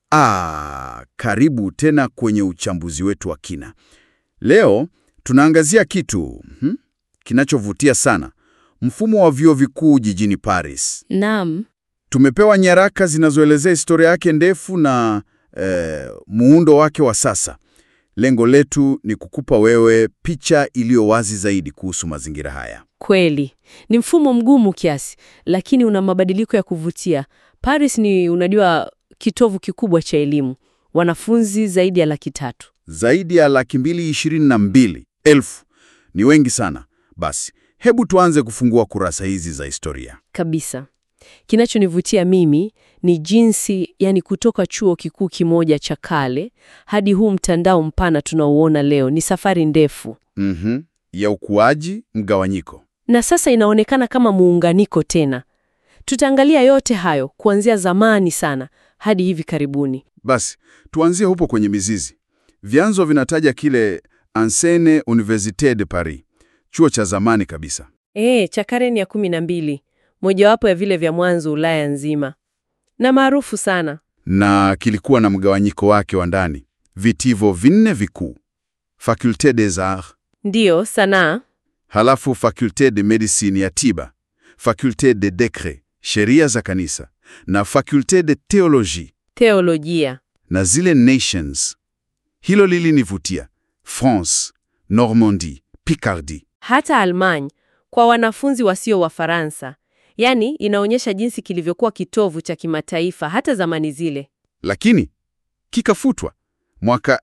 Ah, karibu tena kwenye uchambuzi wetu wa kina. Leo tunaangazia kitu hmm, kinachovutia sana, mfumo wa vyuo vikuu jijini Paris. Naam, Tumepewa nyaraka zinazoelezea historia yake ndefu na eh, muundo wake wa sasa. Lengo letu ni kukupa wewe picha iliyo wazi zaidi kuhusu mazingira haya. kweli ni mfumo mgumu kiasi, lakini una mabadiliko ya kuvutia. Paris ni unajua, kitovu kikubwa cha elimu, wanafunzi zaidi ya laki tatu. Zaidi ya laki mbili ishirini na mbili elfu ni wengi sana. Basi hebu tuanze kufungua kurasa hizi za historia. Kabisa. Kinachonivutia mimi ni jinsi, yani, kutoka chuo kikuu kimoja cha kale hadi huu mtandao mpana tunaouona leo, ni safari ndefu, Mhm. ya ukuaji, mgawanyiko. na sasa inaonekana kama muunganiko tena. Tutaangalia yote hayo kuanzia zamani sana hadi hivi karibuni. Basi tuanzie hupo kwenye mizizi. Vyanzo vinataja kile Ancienne Université de Paris, chuo cha zamani kabisa. E, cha karne ya kumi na mbili, mojawapo ya vile vya mwanzo Ulaya nzima, na maarufu sana. na kilikuwa na mgawanyiko wake wa ndani, vitivo vinne vikuu: Faculté des Arts, Ndiyo, sanaa. halafu Faculté de Médecine ya tiba, Faculté de Decret, sheria za kanisa, na Faculté de Théologie Teolojia. na zile nations. Hilo lilinivutia: France, Normandie, Picardie. hata Almanya kwa wanafunzi wasio wa Faransa. Yaani, inaonyesha jinsi kilivyokuwa kitovu cha kimataifa hata zamani zile. Lakini kikafutwa mwaka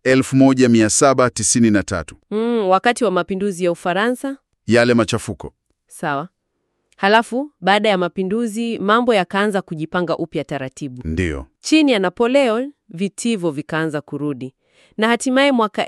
1793, Mm, wakati wa mapinduzi ya Ufaransa. yale machafuko. Sawa. Halafu baada ya mapinduzi mambo yakaanza kujipanga upya taratibu. Ndiyo. Chini ya Napoleon vitivo vikaanza kurudi, na hatimaye mwaka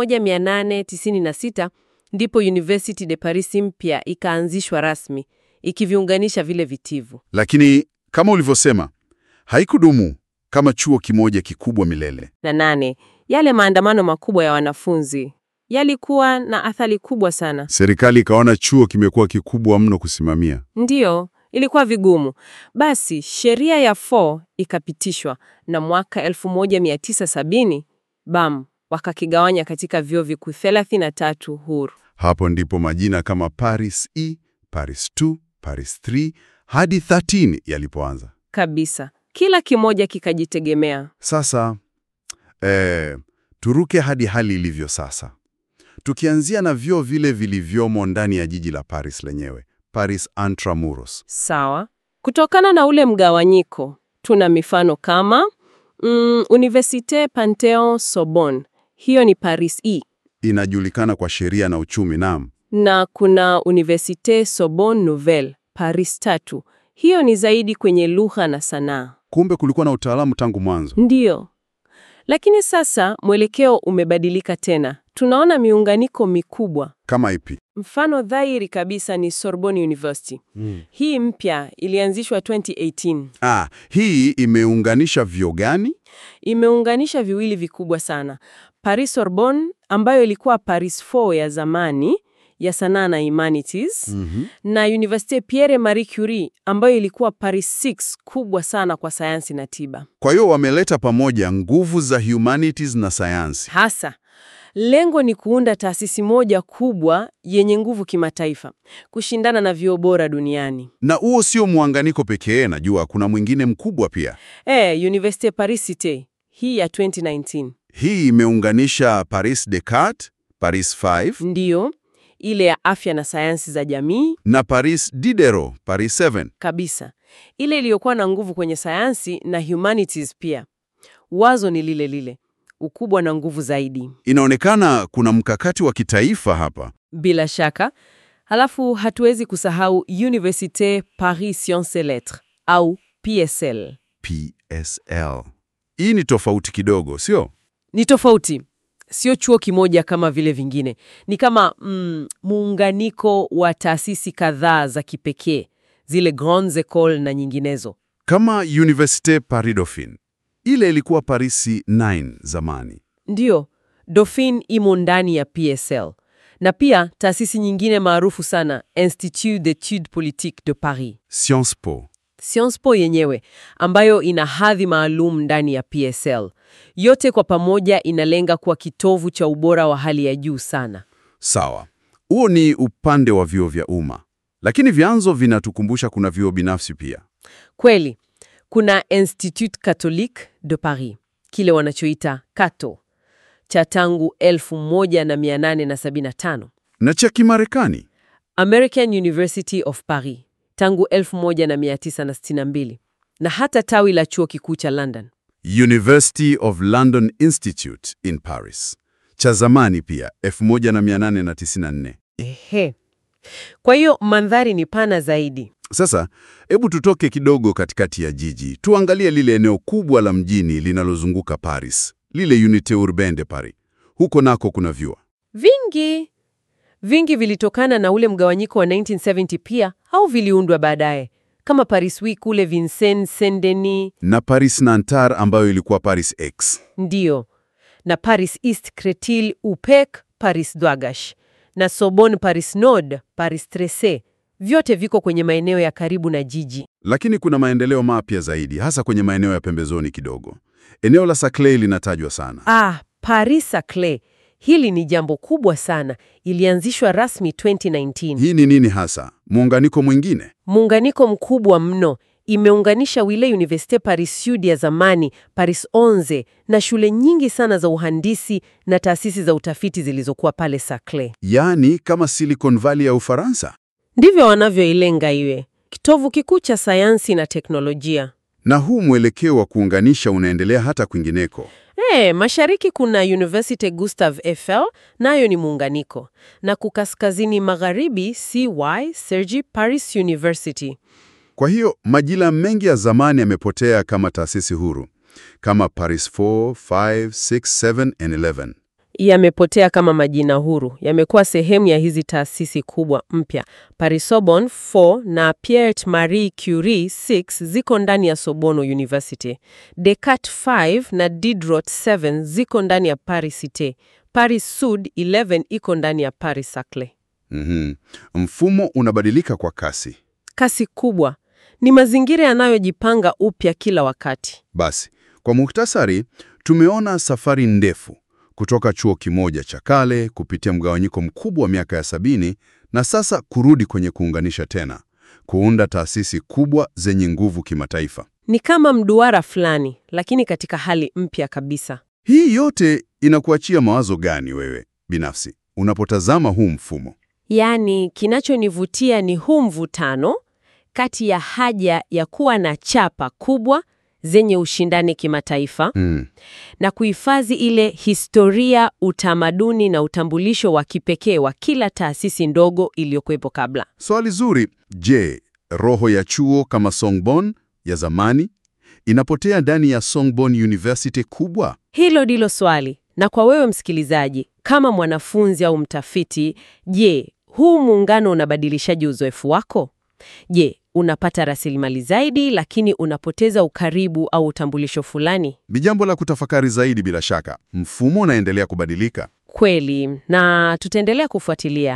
1896 ndipo University de Paris mpya ikaanzishwa rasmi ikiviunganisha vile vitivo. Lakini kama ulivyosema, haikudumu kama chuo kimoja kikubwa milele. Na nane, yale maandamano makubwa ya wanafunzi yalikuwa na athari kubwa sana. Serikali ikaona chuo kimekuwa kikubwa mno kusimamia. Ndiyo, ilikuwa vigumu. Basi sheria ya 4 ikapitishwa na mwaka 1970 bam, wakakigawanya katika vyuo vikuu 33 huru. Hapo ndipo majina kama Paris E, Paris 2, Paris 3 hadi 13 yalipoanza. Kabisa, kila kimoja kikajitegemea. Sasa eh, turuke hadi hali ilivyo sasa, tukianzia na vyuo vile vilivyomo ndani ya jiji la Paris lenyewe, Paris Intramuros. Sawa. Kutokana na ule mgawanyiko, tuna mifano kama mm, Université Panthéon Sorbonne, hiyo ni Paris E, Inajulikana kwa sheria na uchumi, naam. na kuna Université Sorbonne Nouvelle, Paris tatu, hiyo ni zaidi kwenye lugha na sanaa. Kumbe kulikuwa na utaalamu tangu mwanzo. Ndiyo. Lakini sasa mwelekeo umebadilika tena. Tunaona miunganiko mikubwa. Kama ipi? Mfano dhahiri kabisa ni Sorbonne University. Hii mpya ilianzishwa 2018. Ah, hii imeunganisha vyuo gani? Imeunganisha viwili vikubwa sana. Paris Sorbonne ambayo ilikuwa Paris 4 ya zamani ya sanaa na humanities na Université Pierre Marie Curie ambayo ilikuwa Paris 6 kubwa sana kwa sayansi na tiba. Kwa hiyo wameleta pamoja nguvu za humanities na sayansi. Hasa lengo ni kuunda taasisi moja kubwa yenye nguvu kimataifa, kushindana na vyuo bora duniani. Na huo sio muunganiko pekee, najua kuna mwingine mkubwa pia. Eh, Université Paris Cité hii ya 2019 Hii imeunganisha Paris Descartes, Paris 5 ndiyo ile ya afya na sayansi za jamii na Paris Diderot, Paris 7. kabisa, ile iliyokuwa na nguvu kwenye sayansi na humanities pia. Wazo ni lile lile, ukubwa na nguvu zaidi, Inaonekana kuna mkakati wa kitaifa hapa. bila shaka. Halafu hatuwezi kusahau Université Paris Sciences et Lettres au PSL. PSL. Hii ni tofauti kidogo, sio? Ni tofauti, sio chuo kimoja kama vile vingine. Ni kama mm, muunganiko wa taasisi kadhaa za kipekee, zile grandes écoles na nyinginezo. Kama Université Paris Dauphine. Ile ilikuwa Paris 9 zamani. Ndiyo, Dauphine imo ndani ya PSL na pia taasisi nyingine maarufu sana, Institut d'études politiques de Paris. Sciences Po. Sciences Po yenyewe ambayo ina hadhi maalum ndani ya PSL. Yote kwa pamoja inalenga kuwa kitovu cha ubora wa hali ya juu sana. Sawa, huo ni upande wa vyuo vya umma, lakini vyanzo vinatukumbusha kuna vyuo binafsi pia. Kweli, kuna Institut Catholique de Paris, kile wanachoita Cato, cha tangu 1875. Na cha Kimarekani American University of Paris tangu 1962 na hata tawi la chuo kikuu cha London. University of London Institute in Paris, cha zamani pia 1894. Ehe. Kwa hiyo mandhari ni pana zaidi. Sasa hebu tutoke kidogo katikati ya jiji, tuangalie lile eneo kubwa la mjini linalozunguka Paris, lile Unité Urbaine de Paris. Huko nako kuna vyuo Vingi vingi vilitokana na ule mgawanyiko wa 1970 pia, au viliundwa baadaye kama Paris Week kule Vincennes, Saint-Denis, na Paris Nanterre ambayo ilikuwa Paris X. ndiyo, na Paris East Cretil, UPEC, Paris Dwagash na Sorbonne, Paris Nord, Paris Tresse, vyote viko kwenye maeneo ya karibu na jiji. Lakini kuna maendeleo mapya zaidi, hasa kwenye maeneo ya pembezoni kidogo. Eneo la Saclay linatajwa sana. Ah, Paris Saclay, hili ni jambo kubwa sana. Ilianzishwa rasmi 2019. Hii ni nini hasa? Muunganiko mwingine? Muunganiko mkubwa mno. Imeunganisha wile Universite Paris Sud ya zamani, Paris 11 na shule nyingi sana za uhandisi na taasisi za utafiti zilizokuwa pale Saclay. Yaani kama Silicon Valley ya Ufaransa. Ndivyo wanavyoilenga iwe kitovu kikuu cha sayansi na teknolojia. Na huu mwelekeo wa kuunganisha unaendelea hata kwingineko. Eh, mashariki kuna Universite Gustave Eiffel, nayo ni muunganiko, na kukaskazini magharibi CY Sergi Paris University. Kwa hiyo majina mengi ya zamani yamepotea kama taasisi huru, kama Paris 4, 5, 6, 7 and 11. Yamepotea kama majina huru, yamekuwa sehemu ya hizi taasisi kubwa mpya. Paris Sorbonne 4 na Pierre Marie Curie 6 ziko ndani ya Sorbonne University. Descartes 5 na Diderot 7 ziko ndani ya Paris Cité. Paris Sud 11 iko ndani ya Paris Saclay. Mhm. Mfumo unabadilika kwa kasi. Kasi kubwa ni mazingira yanayojipanga upya kila wakati. Basi, kwa muhtasari, tumeona safari ndefu kutoka chuo kimoja cha kale kupitia mgawanyiko mkubwa wa miaka ya sabini na sasa kurudi kwenye kuunganisha tena, kuunda taasisi kubwa zenye nguvu kimataifa. Ni kama mduara fulani, lakini katika hali mpya kabisa. Hii yote inakuachia mawazo gani wewe binafsi unapotazama huu mfumo? Yaani, kinachonivutia ni huu mvutano kati ya haja ya kuwa na chapa kubwa zenye ushindani kimataifa Mm. na kuhifadhi ile historia, utamaduni na utambulisho wa kipekee wa kila taasisi ndogo iliyokuwepo kabla. Swali zuri. Je, roho ya chuo kama Sorbonne ya zamani inapotea ndani ya Sorbonne University kubwa? Hilo ndilo swali. Na kwa wewe msikilizaji, kama mwanafunzi au mtafiti, je, huu muungano unabadilishaje uzoefu wako? Je, unapata rasilimali zaidi lakini unapoteza ukaribu au utambulisho fulani? Ni jambo la kutafakari zaidi bila shaka. Mfumo unaendelea kubadilika. Kweli, na tutaendelea kufuatilia